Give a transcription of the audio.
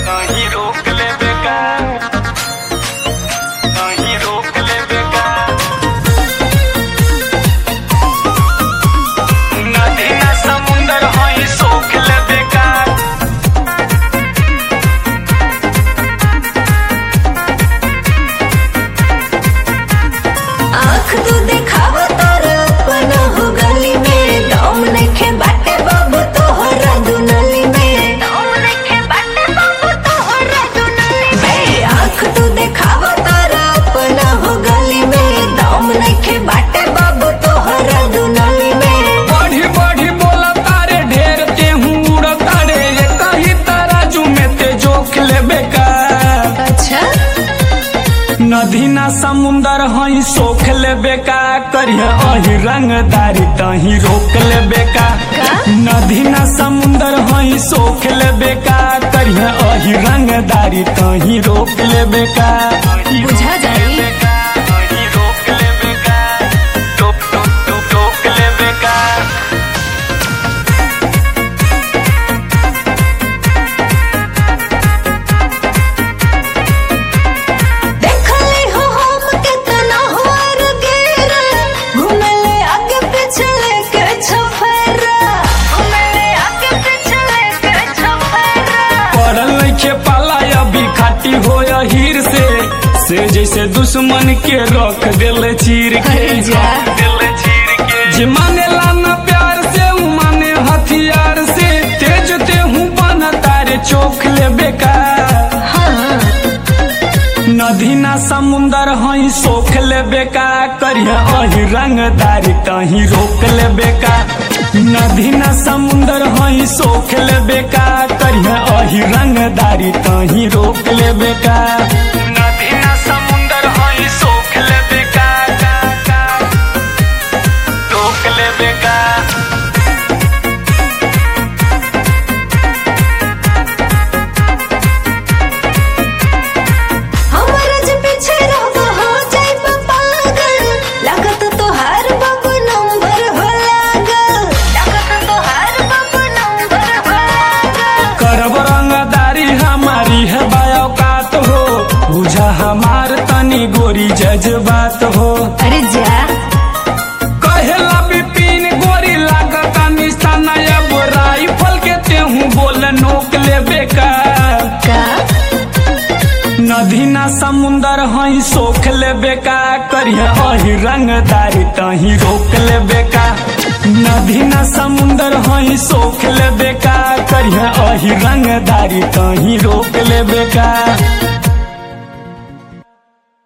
कहीं रोक ले बेका कहीं रोक ले बेका नदी ना समुंदर हई सोख ले बेका आँख तू देखाव तार अपना हो गली में दम नइखे बाटे बाबू तोहरा दुनली में दम नइखे बाटे बाबू तोहरा दुनली में आँख तू देखाव तार अपना हो गली में दम नइखे बाटे बाबू तोहरा दुनली में बढ़ी बढ़ी बोला तारे ढेर ते उड़ तारे ये कही तराजू में ते जोख ले बेका अच्छा नदी ना समुंदर हई सोख ले बेका करिया अही रंगदारी तही रोक ले बेका का? नदी ना समुंदर हई सोख ले बेका करिया अही रंगदारी तही रोक ले बेका बुझा जाई रोक ले बेका रोक रोक रोक रोक ले बेका देखले हो हम कितना हुआर गेरा घुमले आगे पिछले के छफरा घुमले आगे पिछले के छफरा पड़ल नइखे पाला अभी खाटी हो हीर से से जैसे दुश्मन के रख दिल चीर के अरे जा। दिल चीर के जे माने लाना प्यार से उ माने हथियार से तेज ते हूँ बन तारे चोख ले बेकार हाँ नदी ना समुंदर हई सोख ले बेका करिया अही रंगदारी तही रोक ले बेका नदी ना समुंदर हई सोख ले बेका करिया अही रंगदारी तही रोक ले बेका नदी ना समुंदर हई सोख ले बेका का, का, रोक ले बेका हमारा जो पीछे रहो हो जाए पागल लागत तो हर बाबू नंबर हो लागल लागत तो हर बाबू नंबर हो लागल करब रंगदारी हमारी है बायोकात हो बुझा हमार तनी गोरी जज्बात हो अरे जा कहेला बिपिन गोरी लागत निशाना अब राइफल के तेहू बोल नोक ले बेका का नदी ना समुंदर हई सोख ले बेका करिया अही रंगदारी तही रोक ले बेका नदी ना समुंदर हई सोख ले बेका करिया अही रंगदारी तही रोक ले बेका